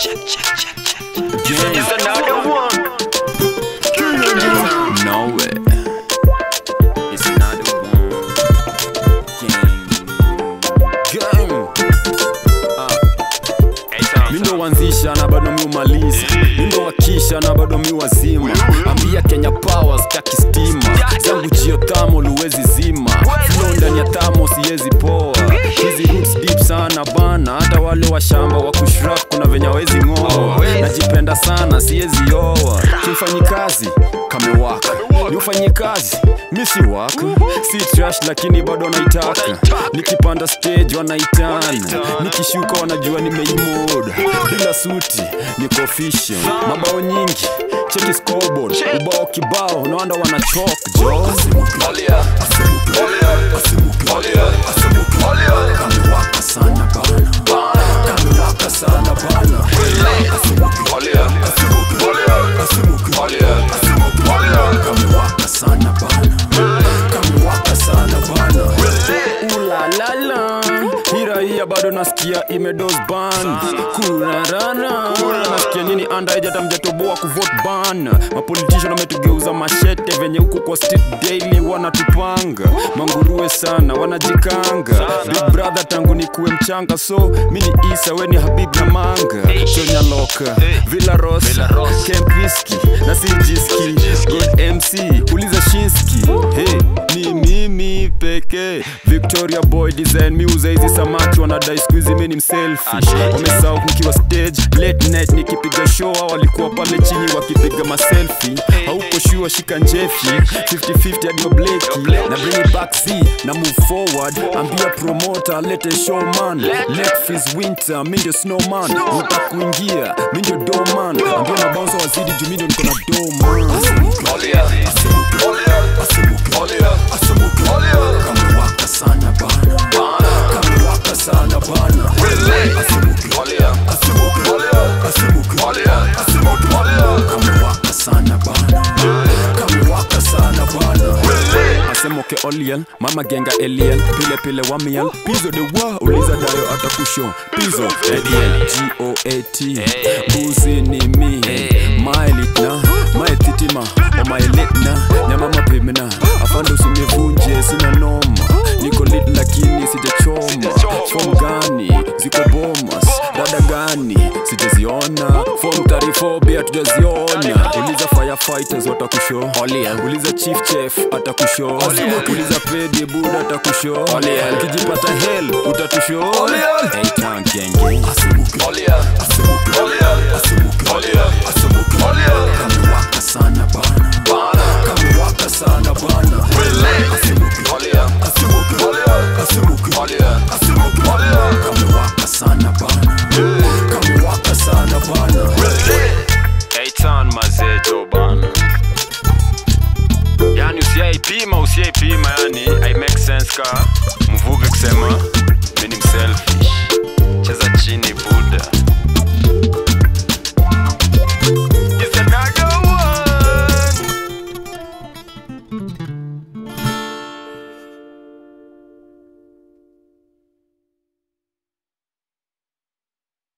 It's another one. No way. It's another one. Gang. Gang. Hey, Mi ndo wanzisha na bado mi umaliza mi ndo wakisha na bado mi wazima ambia kenya power staki stima zangu jio tamo luwezi zima flow ndani ya tamo siwezi poa hizi roots deep sana bana hata wale wa shamba wa kushrap kuna venye wezi ng'oa najipenda sana siwezi oa kimfanyi kazi kamewaka ni ufanyi kazi mi si waka si trash lakini bado naitaka nikipanda stage wanaitana nikishuka wanajua nimeimoda bila suti niko official mabao nyingi cheki scoreboard ubao kibao naanda wanachok jo kamewaka sana bana kamewaka sana bana kamewaka sana bana kamewaka sana bana ulalala hiraia bado nasikia imedos ban kurarana nasikia nyini anda hata mjatoboa kuvot ban mapolitician wametugeuza mashete venye huku kwa street daily wanatupanga manguruwe sana wanajikanga big brother tangu nikuwe mchanga so mini isa weni habib na manga chonyaloka villa rosa kempiski na sijiski god mc uliza shinski hey, ni mimi pekee victoria boy design miuza hizi samaki wanadai skuizi mi ni mselfish wamesau nikiwa stage late night nikipiga show hao walikuwa pale chini wakipiga maselfi hauko shua shika njefi 50-50 hadi obleki na bring it back z na move forward ambia promoter lete showman let fees winter mi ndio snowman uta kuingia mi ndio doman ambia mabaunsa wazidi juu mi ndio niko na doman kamewaka sana bana kamewaka sana bana kamewaka sana bana kamewaka sana bana asemoke oliel mama genga eliel pile pile wamiel pizo de wa uliza dayo atakusho pizo ediel goat buzi ni mi maelitna maetitima omaelitna nyama mapimna afande usinivunje sina noma niko lit lakini sijachoma fom gani ziko bomas dada gani sijaziona fom tarifobia tujaziona uliza firefighters watakusho uliza chief chef atakusho uliza pedi buda atakusho ukijipata hel utatusho Hey, town gang gang. kamewaka sana bana kamewaka sana bana kamewaka sana bana kamewaka sana bana Eitan mazejo bana yani usiaipima usiaipima yani i make sense ka mvuge kusema